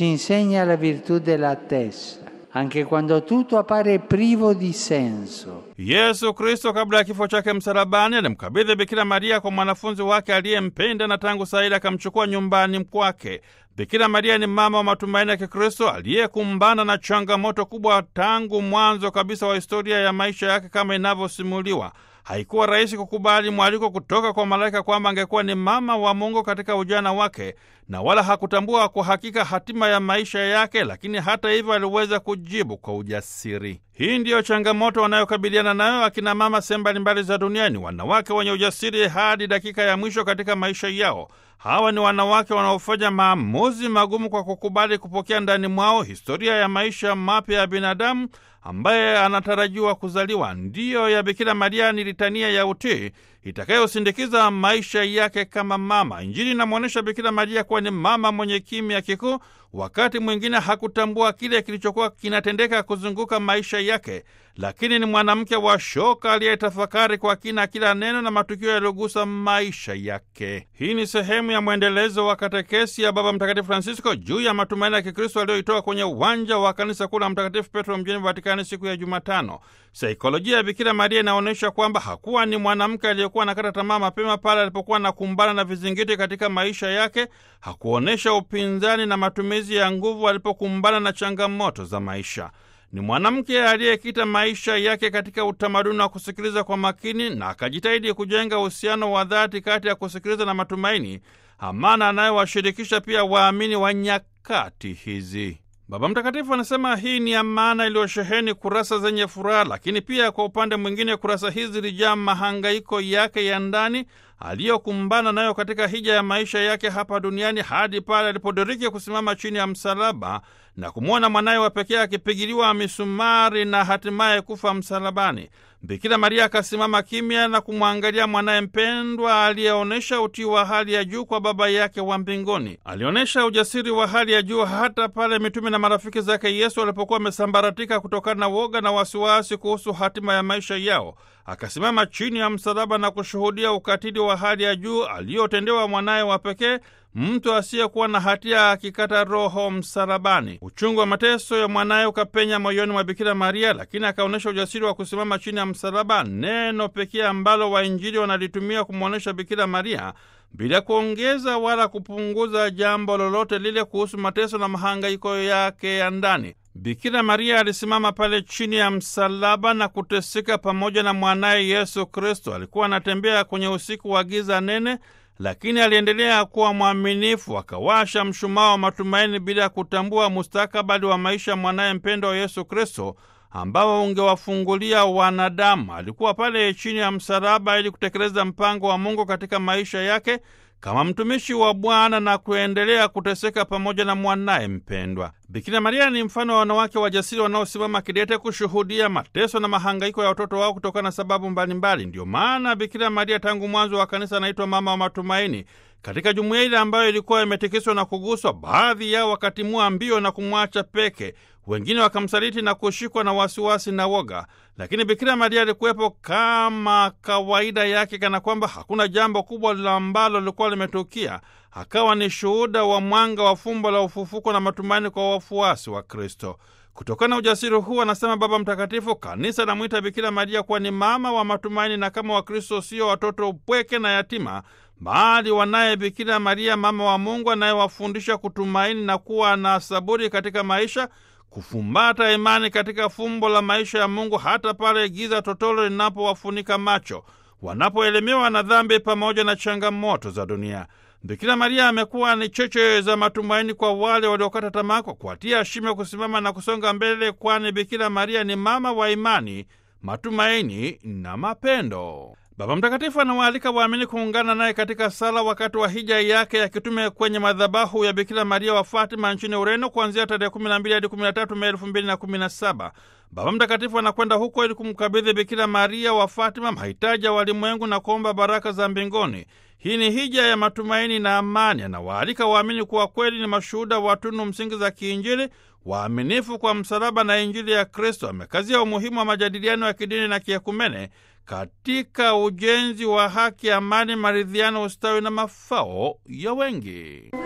ci insegna la virtù dell'attesa, anche quando tutto appare privo di senso. Yesu Kristo kabla ya kifo chake msalabani alimkabidhi Bikira Maria kwa mwanafunzi wake aliyempenda na tangu saa ile akamchukua nyumbani kwake. Bikira Maria ni mama wa matumaini ya Kikristo aliyekumbana na changamoto kubwa tangu mwanzo kabisa wa historia ya maisha yake kama inavyosimuliwa. Haikuwa rahisi kukubali mwaliko kutoka kwa malaika kwamba angekuwa ni mama wa Mungu katika ujana wake, na wala hakutambua kwa hakika hatima ya maisha yake, lakini hata hivyo aliweza kujibu kwa ujasiri. Hii ndiyo changamoto wanayokabiliana nayo akina mama sehemu mbalimbali za duniani, wanawake wenye ujasiri hadi dakika ya mwisho katika maisha yao. Hawa ni wanawake wanaofanya maamuzi magumu kwa kukubali kupokea ndani mwao historia ya maisha mapya ya binadamu ambaye anatarajiwa kuzaliwa. Ndiyo ya Bikira Maria ni litania ya utii itakayosindikiza maisha yake kama mama. Injili inamwonyesha Bikira Maria kuwa ni mama mwenye kimya kikuu. Wakati mwingine hakutambua kile kilichokuwa kinatendeka kuzunguka maisha yake, lakini ni mwanamke wa shoka aliyetafakari kwa kina kila neno na matukio yaliyogusa maisha yake. Hii ni sehemu ya mwendelezo wa katekesi ya Baba Mtakatifu Francisco juu ya matumaini ya Kikristo aliyoitoa kwenye uwanja wa kanisa kuu la Mtakatifu Petro mjini Vatikani siku ya Jumatano. Saikolojia ya Bikira Maria inaonyesha kwamba hakuwa ni mwanamke aliyekuwa anakata tamaa mapema pale alipokuwa anakumbana na vizingiti katika maisha yake. Hakuonyesha upinzani na matumizi ya nguvu alipokumbana na changamoto za maisha. Ni mwanamke aliyekita maisha yake katika utamaduni wa kusikiliza kwa makini na akajitahidi kujenga uhusiano wa dhati kati ya kusikiliza na matumaini, amana anayowashirikisha pia waamini wa nyakati hizi. Baba Mtakatifu anasema hii ni amana iliyosheheni kurasa zenye furaha, lakini pia kwa upande mwingine kurasa hizi zilijaa mahangaiko yake ya ndani aliyokumbana nayo katika hija ya maisha yake hapa duniani hadi pale alipodiriki kusimama chini ya msalaba na kumwona mwanaye wa pekee akipigiliwa misumari na hatimaye kufa msalabani. Bikira Maria akasimama kimya na kumwangalia mwanaye mpendwa aliyeonyesha utii wa hali ya juu kwa Baba yake wa mbinguni. Alionyesha ujasiri wa hali ya juu hata pale mitume na marafiki zake Yesu walipokuwa wamesambaratika kutokana na woga na wasiwasi kuhusu hatima ya maisha yao. Akasimama chini ya msalaba na kushuhudia ukatili wa hali ya juu aliyotendewa mwanaye wa pekee, mtu asiyekuwa na hatia akikata roho msalabani. Uchungu wa mateso ya mwanaye ukapenya moyoni mwa Bikira Maria, lakini akaonyesha ujasiri wa kusimama chini ya msalaba, neno pekee ambalo wainjili wanalitumia kumwonyesha Bikira Maria bila kuongeza wala kupunguza jambo lolote lile kuhusu mateso na mahangaiko yake ya ndani. Bikira Maria alisimama pale chini ya msalaba na kuteseka pamoja na mwanaye Yesu Kristo. Alikuwa anatembea kwenye usiku wa giza nene, lakini aliendelea kuwa mwaminifu, akawasha mshumaa wa matumaini bila kutambua mustakabali wa maisha mwanaye mpendo wa Yesu Kristo ambao ungewafungulia wanadamu. Alikuwa pale chini ya msalaba ili kutekeleza mpango wa Mungu katika maisha yake kama mtumishi wa Bwana na kuendelea kuteseka pamoja na mwanaye mpendwa. Bikira Maria ni mfano wa wanawake wajasiri wanaosimama kidete kushuhudia mateso na mahangaiko ya watoto wao kutokana na sababu mbalimbali. Ndiyo maana Bikira Maria tangu mwanzo wa kanisa anaitwa mama wa matumaini. Katika jumuiya ile ambayo ilikuwa imetikiswa na kuguswa, baadhi yao wakatimua mbio na kumwacha peke, wengine wakamsaliti na kushikwa na wasiwasi na woga, lakini Bikira Maria alikuwepo kama kawaida yake, kana kwamba hakuna jambo kubwa ambalo lilikuwa limetukia. Akawa ni shuhuda wa mwanga wa fumbo la ufufuko na matumaini kwa wafuasi wa Kristo. Kutokana na ujasiri huu, anasema Baba Mtakatifu, kanisa namwita Bikira Maria kuwa ni mama wa matumaini, na kama Wakristo sio watoto upweke na yatima, bali wanaye Bikira Maria, mama wa Mungu, anayewafundisha kutumaini na kuwa na saburi katika maisha, kufumbata imani katika fumbo la maisha ya Mungu, hata pale giza totolo linapowafunika macho, wanapoelemewa na dhambi pamoja na changamoto za dunia. Bikira Maria amekuwa ni cheche za matumaini kwa wale waliokata tamaa, kwa kuwatia shime kusimama na kusonga mbele, kwani Bikira Maria ni mama wa imani, matumaini na mapendo. Baba Mtakatifu anawaalika waamini kuungana naye katika sala wakati wa hija yake ya kitume kwenye madhabahu ya Bikira Maria wa Fatima nchini Ureno kuanzia tarehe 12 hadi 13 Mei 2017. Baba Mtakatifu anakwenda huko ili kumkabidhi Bikira Maria wa Fatima mahitaji ya walimwengu na kuomba baraka za mbinguni. Hii ni hija ya matumaini na amani. Anawaalika waamini kuwa kweli ni mashuhuda wa tunu msingi za kiinjili, waaminifu kwa msalaba na Injili ya Kristo. Amekazia umuhimu wa majadiliano ya kidini na kiekumene katika ujenzi wa haki, amani, maridhiano, ustawi na mafao ya wengi.